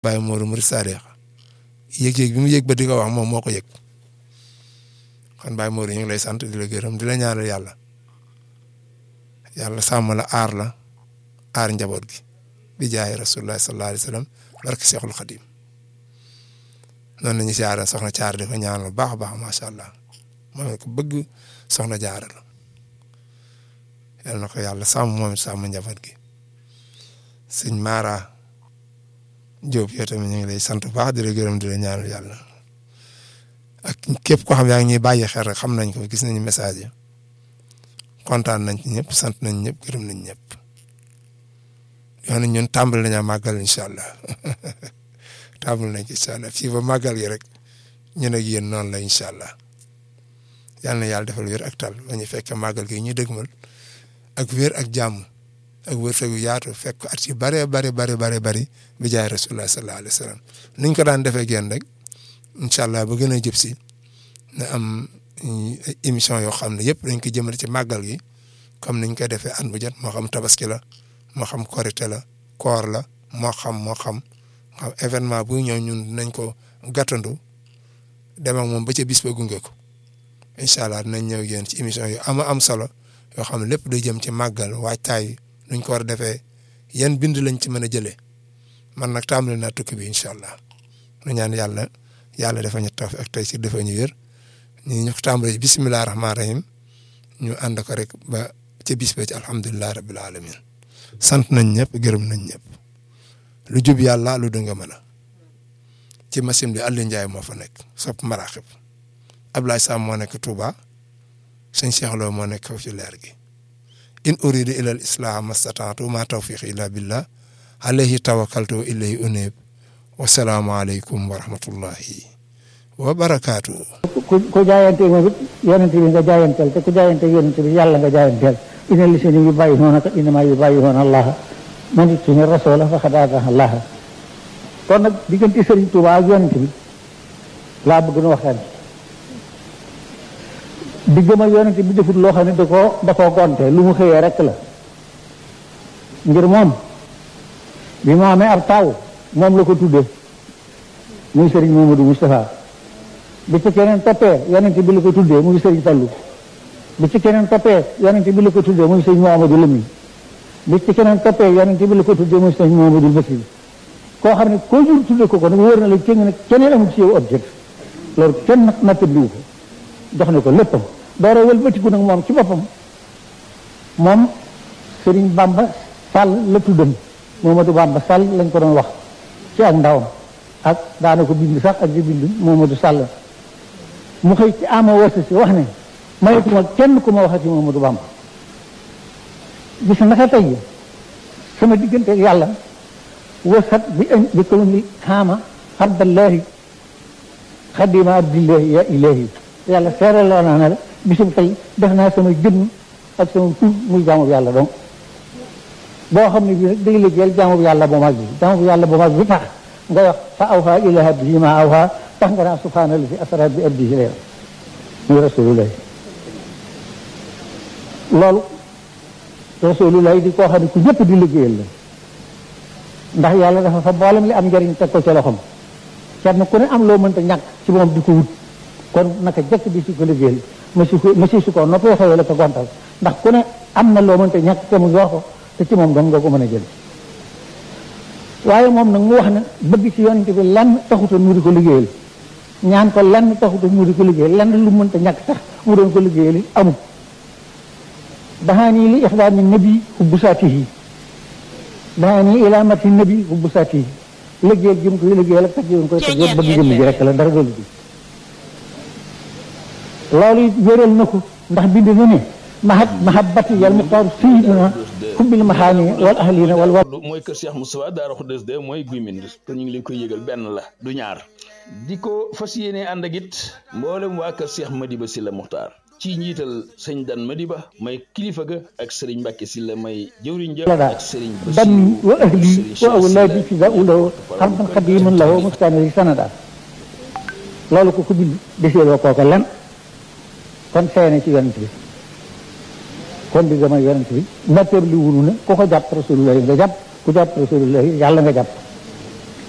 Baye Modou Murid Sadiq yëg-yëg bi mu yëg ba di ko wax moom moo ko yëg kon Baye Modou ñu ngi lay sant di la gërëm di la ñaanal yàlla yàlla sàmm la aar la aar njaboot gi bi jaay rasulullah sallallahu alayhi wa sallam barke Cheikhul Khadim noonu la ñu siyaare soxna Caar di ko ñaanal bu baax a baax macha allah moom ko bëgg soxna Jaara la yal na ko yàlla sàmm moom sàmm njaboot gi sëñ Mara Diop yow tamit ñu ngi lay sant bu baax di la gërëm di la ñaanal yàlla ak képp koo xam yaa ngi ñuy bàyyi xel rek xam nañ ko gis nañu message yi kontaan nañ ci ñëpp sant nañ ñëpp gërëm nañ ñëpp yoon ñun tàmbali nañu màggal incha allah tàmbali nañ ci incha allah fii ba màggal gi rek ñun ak yéen noonu la incha allah yal na yàlla defal wér ak tal ba ñu fekk màggal gi ñu dëgmal ak wér ak jàmm ak wërsëgu yaatu fekk at yu bare bare bare bare bari bi jaay rasulullah sallallahu alayhi wa sallam niñ ko daan defee génn rek incha allah ba gën a jëb si na am émission yoo xam ne yëpp dañ ko jëmale ci màggal gi comme niñ koy defee at bu jot moo xam tabaski la moo xam korite la koor la moo xam moo xam xam événement bu ñëw ñun dinañ ko gàttandu dem ak moom ba ca bis ba gunge ko incha allah dinañ ñëw yéen ci émission yu ama am solo yoo xam ne lépp day jëm ci màggal waajtaay nuñ ko war a defee yan bind lañ ci mën a jëlee man nag tàmbali naa tukki bi incha allah nu ñaan yàlla yàlla dafa ñu tawf ak tey si dafa ñu wér ñu ñu ko tàmbali bisimilah rahmaani rahim ñu ànd ko rek ba ca bis ba ci alhamdulilah rabil alamin sant nañ ñëpp gërëm nañ ñëpp lu jub yàlla lu dënga mën a ci machine bi Aliou Ndiaye moo fa nekk sopp maraaxib Ablaye Sam moo nekk Touba sëñ Cheikh Lo moo nekk foofu ci leer gi in uridu ila al islah mastataatu ma tawfiq illa billah alayhi tawakkaltu wa ilayhi unib wasalaamu aleykum wa rahmatullahi wa barakaatu. ku ku jaayante moom it yonent bi nga jaayanteel te ku jaayante yonent bi yàlla nga jaayanteel ina li seen yu bàyyi noona ka inama yu bàyyi woon allah man it suñu rasoola fa xadaata allah kon nag diggante Sëriñ Tuubaa ak yonent bi laa bëgg nu waxtaan diggam ak yonent bi defut loo xam ne da koo da koo gonte lu mu xëyee rek la ngir moom bi mu amee ab taaw moom la ko tuddee muy Sëriñ Mamadou Moustapha bi ci keneen toppee yonent bi la ko tuddee muy Sëriñ Fallu bi ci keneen toppee yonent bi la ko tuddee muy Sëriñ Mouhamadou Lamine bi ci keneen toppee yonent bi la ko tuddee muy Sëriñ Mouhamadou Basir koo xam ne koo jur tuddee ko ko nag wóor na la cëng nag keneen amul ci yow objet loolu kenn nag nattabliwu ko jox na ko léppam doora wëlbatiku nag moom ci boppam moom Sëriñ Bamba Sall la tuddan Momadou Bamba Sall lañ ko doon wax ci ak ndawam ak daana ko bind sax ak di bind Momadou Sall mu xëy ci ama wasa si wax ne mayetuma kenn ku ma waxati Momadou Bamba gis naka tey sama diggante ak yàlla wasat bi bi kaw ni xaama abdallahi xadima abdillahi ya ilahi yàlla seere loo naa ne la bisum tey def naa sama jëmm ak sama tur muy jaamu yàlla donc boo xam ne bii nag day liggéeyal jaamu yàlla bu mag bi jaamu yàlla bu mag bi tax nga wax fa awha ila abdihi ma awha tax nga naa subhaana allazi asra bi abdihi layla muy rasulullah loolu rasulullah di koo xam ne ku ñëpp di liggéeyal la ndax yàlla dafa fa mboolem li am njëriñ teg ko ca loxom kenn ku ne am loo mënta ñàkk ci moom di ko wut kon naka jëkk di si ko liggéeyal masi ko masi su ko noppee xëyee la ko gontal ndax ku ne am na loo mënta ñàkk te mu yor ko te ci moom dong nga ko mën a jël waaye moom nag mu wax ne bëgg ci yonent bi lenn taxuta mu di ko liggéeyal ñaan ko lenn taxuta mu di ko liggéeyal lenn lu mënta ñàkk sax mu doon ko liggéeyal amul daxaanii li ixdaami nabi hubbu saatihi daxaanii ila mati nabi hubbu saatihi liggéeyal gi mu koy liggéeyal ak tag yi mu koy tag yëpp bëgg jëmm ji rek la dara doolu bi loolu it wéral na ko ndax bind na ne mahat mahabbati yal muxtaar sayidina xubbil maxaani wal ahlina wal wa mooy kër Cheikh Moustapha Daara Khoudoss de mooy Guy Mbind te ñu ngi leen koy yëgal benn la du ñaar di ko fas yéene ànd ak it mboolem waa kër Cheikh Madiba Sylla Muxtaar ci njiital sëñ Dan Madiba may kilifa ga ak sëriñ Mbàkke Sylla may jëwriñ ja daal ak sëriñ banni wa ahli wa awlaadi fi lahu xarban xadiman lahu mustaani sanada loolu ko ko bind deseeloo kooka lan kon seene ci yonent bi kon di gëm a yonent bi natteeb li wunu ne ku ko jàpp rasulullah nga jàpp ku jàpp rasulullah yàlla nga jàpp